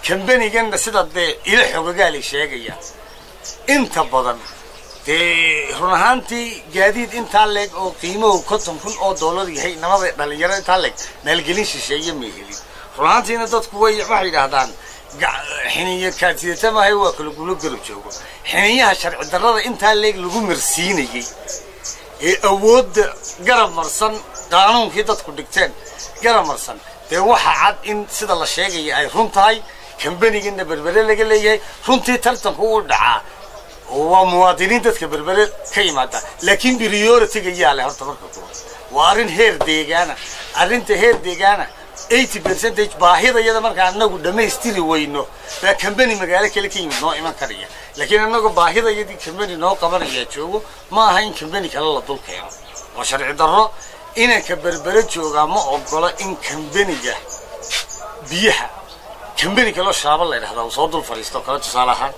kambaniganna sida dee ilo xogagaalay sheegayaan inta badan dee run ahaantii gaadiid intaa leeg oo qiimahu konton kun oo dollar yahay namada dhalinyaro intaa leeg maalgelin shisheeye may helin run ahaantiina dadku way waxay yidhaahdaan xiniya kaadsidata maahay waa kala gulo garab joogo xiniyaha sharci darrada intaa leeg lagu marsiinayey ee awoodda garab marsan qaanuunkii dadku dhigteen garab marsan dee waxa cad in sida la sheegaya ay run tahay kambanigana berbere laga leeyahay runtii tartanku u dhacaa waa muwaadiniin dadka berbere ka yimaada laakiin prioritiga yaa leh horta marka kuwa waa arrin heer deegaana arrinta heer deegaana eighty percentage baahida iyada markaa anagu dhammaystiri weyno baa kambani magaalo kale ka yimid noo iman karaya laakiin anagu baahida iyadii kambani noo qabanaya joogo ma aha in kambani kale la dul keeno waa sharci darro inanka berbere joogaa ma ogola in kambaniga biyaha kambani kaloo shaaba la ydhahdaa uu soo dul fadhiisto kale tusaale ahaan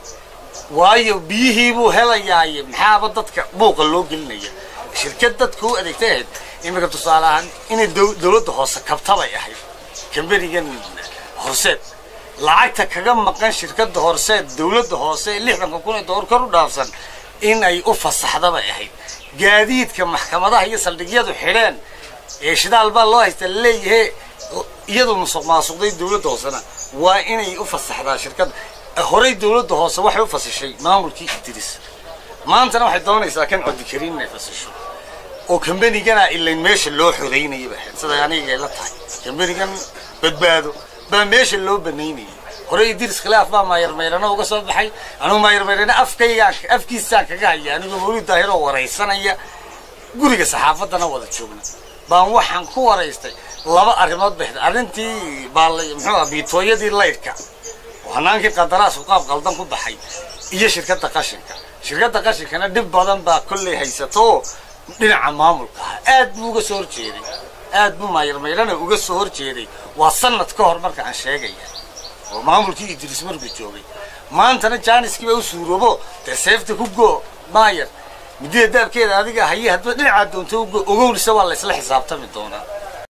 waayo biyihii buu helayaaye maxaaba dadka buuqa loo gelinaya shirkad dadka u adeegtay ahayd iminka tusaale ahaan inay dowladda hoose kabtabay ahayd kambanigan horseed lacagta kaga maqan shirkadda horseed dowladda hoose lixdanka kun ee dollar kor u dhaafsan in ay u fasaxdabay ahayd gaadiidka maxkamadaha iyo saldhigyadu xidheen ee shidaal baa loo haysta laleeyahay iyadu musuq maasuqday dowladda hoosena waa inay u fasaxdaa shirkadda horey dowladda hoose waxay u fasishay maamulkii idris maantana waxay doonaysaa kan codikariin inay fasisho oo kambanigana ilayn meesha loo xoreynaya ba ahayd sida aniga la tahay kambanigan badbaado baa meesha loo banaynayay horey idris khilaaf baa maayarmayrano uga soo baxay anugu maayarmayrano afkaygaan afkiisaan kaga haya anigoo mawlid daahiroo waraysanaya guriga saxaafaddana wada joogna baan waxaan ku waraystay laba arrimood ba arrintii baa muxuu ah biitooyadii laydhka hanaankii qadaraasku qaab qaldan ku baxay iyo shirkadda qashinka shirkadda qashinkana dhib badan baa kolley haysato dhinaca maamulka ah aad buu uga soo horjeeday aad buu maayarmayrana uga soo horjeeday waa sanad ka hor marka aan sheegaya oo maamulkii idris markuu joogay maantana jaaniskii baa u suuroobo dee seefta ku go maayar midida daabkeeda adiga haye hadba dhinacaa doonto ugo ogowlisa waa la isla xisaabtami doonaa